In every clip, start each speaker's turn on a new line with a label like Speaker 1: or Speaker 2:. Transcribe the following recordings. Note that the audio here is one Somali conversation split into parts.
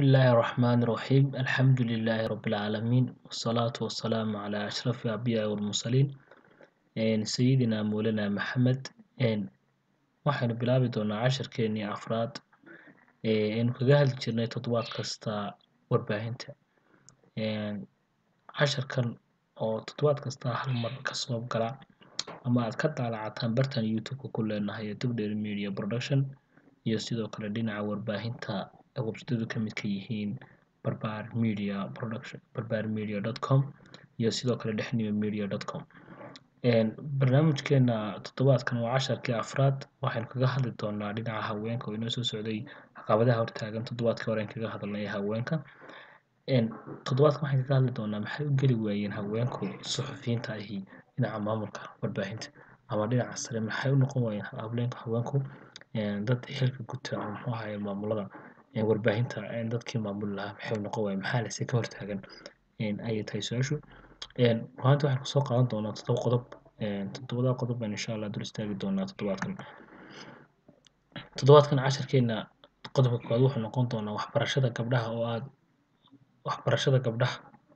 Speaker 1: الله الرحمن الرحيم الحمد لله رب العالمين والصلاة والسلام على أشرف الأنبياء والمرسلين een sayidina mowlana maxamed een waxaynu bilaabi doonaa cashirkeenii afraad ee aynu kaga hadli jirnay toddobaad kasta warbaahinta een casharkan oo toddobaad kasta hal mar kasoo gala ama aad ka daalacataan bartan youtube-ka ku leenahay ee dugdheer media production iyo sidoo kale dhinaca warbaahinta ay websitadu ka mid ka yihiin barbaar media production barbaar media dot com iyo sidoo kale dhexniyo media dot com barnaamijkeena toddobaadkan waa casharkii afraad waxaynu kaga hadli doonaa dhinaca haweenka oo inoo soo socday caqabadaha hortaagan toddobaadkii hore aan kaga hadalnay haweenka toddobaadkan waxaan kaga hadli doonaa maxay u geli waayeen haweenku suxufiyiinta ahi dhinaca maamulka warbaahinta ama dhinaca sare maxay u noqon waayeen haweenku haweenku dad xilka guta ama muxuu ahaye maamulada warbaahinta dadkii maamuli lahaa maxay u noqon waayeen maxaa lase ka hortaagan ayay tahay su-aashu maanta waxaan kusoo qaadan doonaa toddoba qodob toddobada qodob baan insha allah dul istaagi doonaa toddobaadkan toddobaadkan casharkeena qodobka koowaad wuxuu noqon doonaa waxbarashada gabdhaha oo aad waxbarashada gabdhaha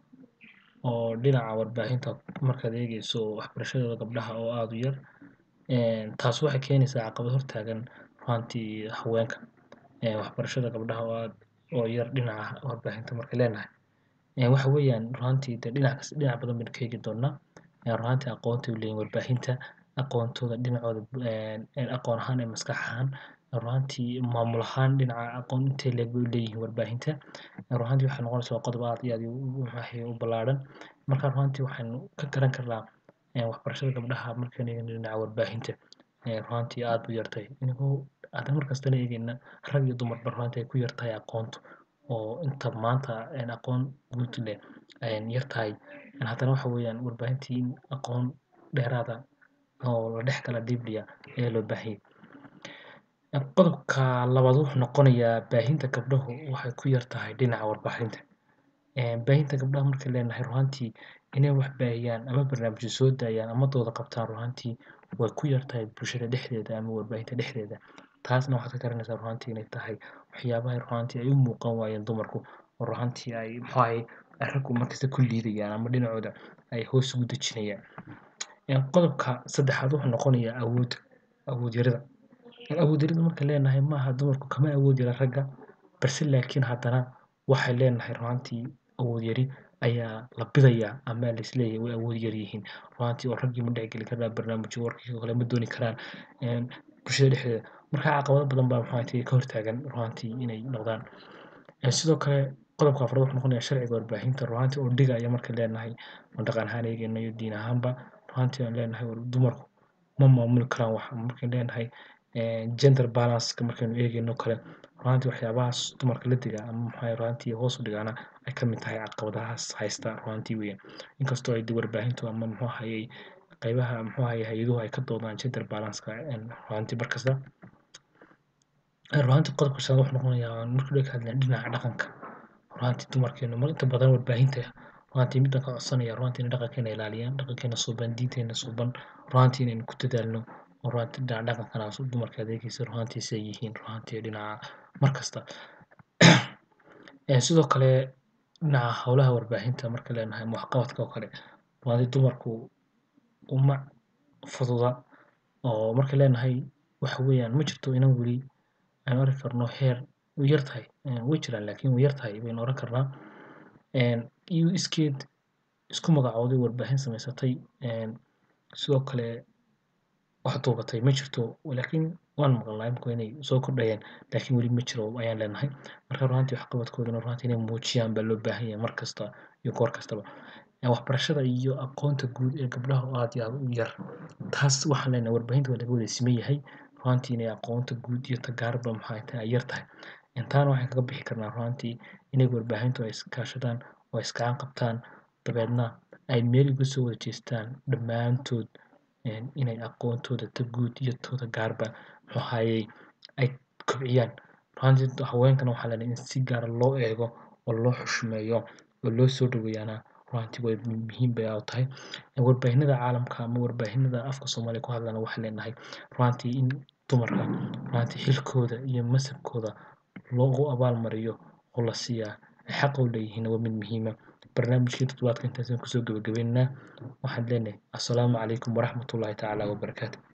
Speaker 1: oo dhinaca warbaahinta markaad eegeyso waxbarashadooda gabdhaha oo aada u yar taas waxay keenaysaa caqabad hortaagan ruantii haweenka waxbarashada gabdhaha oo aad oo yar dhinaca warbaahinta marka leenahay waxa weeyaan ruantii de dhinac kas dhinac badan baynu ka eegi doonaa ruantii aqoonta u leeyihin warbaahinta aqoontooda dhinacooda aqoon ahaan ee maskax ahaan ruantii maamul ahaan dhinaca aqoon intee leeg bay u leeyihiin warbaahinta ruantii waxay noqonaysaa waa qodob aad iyo aad waxay u ballaaran marka ruantii waxaynu ka garan karnaa waxbarashada gabdhaha markaan eegno dhinaca warbaahinta ruantii aad u yartay inagoo haddana markastana eegeyna rag iyo dumarba ruantii ay ku yartahay aqoontu oo inta maanta aqoon guud leh yar tahay haddana waxa weeyaan warbaahintii in aqoon dheeraada oo la dhex gala dibliya ayaa loo baahiyay qodobka labaad wuxuu noqonayaa baahinta gabdhahu waxay ku yar tahay dhinaca warbaahinta baahinta gabdhaha markay leenahay ruantii inay wax baahiyaan ama barnaamijyo soo daayaan ama dooda qabtaan ruantii way ku yar tahay bulshada dhexdeeda ama warbaahinta dhexdeeda taasna waxaad ka garanaysaa ruantii inay tahay waxyaabaha ruantii ay u muuqan waayeen dumarku oo ruantii ay muxuu ahay raggu markasta ku liidayaan ama dhinacooda ay hoos ugu dejinayaan qodobka saddexaad wuxuu noqonayaa awood awood yarida awood yarida marka leenahay maaha dumarku kama awood yara ragga balse laakiin haddana waxay leenahay ruantii awood yari ayaa la bidayaa ama laisleeyahay way awood yar yihiin ruantii oo raggii ma dhexgeli karaan barnaamijyo warkii kale ma dooni karaan bulshada dhexdeeda marka caqabado badan baa ruantii ka hortaagan ruantii inay noqdaan sidoo kale qodobka afraad wuxuu noqonayaa sharciga warbaahinta ruantii oo dhigaya marka leenahay oo dhaqan ahaan eegeyna iyo diin ahaanba ruantii aan leenahay dumarku ma maamuli karaan wax markaan leenahay gender balanceka markaynu eegeyno kale ruantii waxyaabahaas dumarka la digaa ama maxaa ruantii hoos u dhigaana ay ka mid tahay caqabadahaas haysta ruantii weeyaan inkastoo ay warbaahintu ama muxuu ahayey qaybaha muxuu ahayey hay-aduhu ay ka doodaan gender balanceka ruantii markasta ruantii qodobka shanaad wuxuu noqonayaa markii dhaka hadlayn dhinaca dhaqanka ruantii dumarkeenu mar inta badan warbaahinta ruantii midaan ka codsanaya ruantii inay dhaqankeena ilaaliyaan dhaqankeena suuban diinteena suuban ruantii inaynu ku dadaalno oo ruantii dhinaca dhaqankanaas dumarka adeegaysa ruantii siay yihiin ruantii dhinaca markasta sidoo kale dhinaca howlaha warbaahinta marka leenahay waxqabadka oo kale ruantii dumarku uma fududa oo marka leenahay waxa weeyaan ma jirto inan weli aan arki karno heer way yar tahay way jiraan laakiin way yar tahay baynu oran karnaa iyo iskeed isku magacooday warbaahin samaysatay sidoo kale wax duubatay ma jirto laakiin waan maqalnaa imika inay soo kordhayaan laakiin weli ma jiro ayaan leenahay marka ruantii waxqabadkoodana ruantii inay muujiyaan baa loo baahan yahay mar kasta iyo goor kastaba waxbarashada iyo aqoonta guud ee gabdhaha oo aad iyo aad u yar taas waxaan leenahay warbaahinta waa laga wada siman yahay ruantii inay aqoonta guud iyo tagaarba maxay tahay ay yar tahay intaana waxaan kaga bixi karnaa ruantii inay warbaahintu ay iskaashadaan oo iskacan qabtaan dabeedna ay meel uga soo wada jeestaan dhammaantood inay aqoontooda ta guud iyo tooda gaarba muxuu ahayey ay kobciyaan ruantii haweenkana waxaa leenahay in si gaara loo eego oo loo xushmeeyo oo loo soo dhaweeyaana ruantii way muhiim bay u tahay warbaahinada caalamka ama warbaahinada afka soomaaliya ku hadlana waxaan leenahay ruantii in dumarka ruantii xilkooda iyo masabkooda loogu abaalmariyo oo la siiyaa ay xaq u leeyihiin waa mid muhiima barnaamijkii toddobaadka intaasaan kusoo gabagabaynaynaa waxaan leenahay assalaamu calaykum waraxmatullaahi tacaala wabarakaatu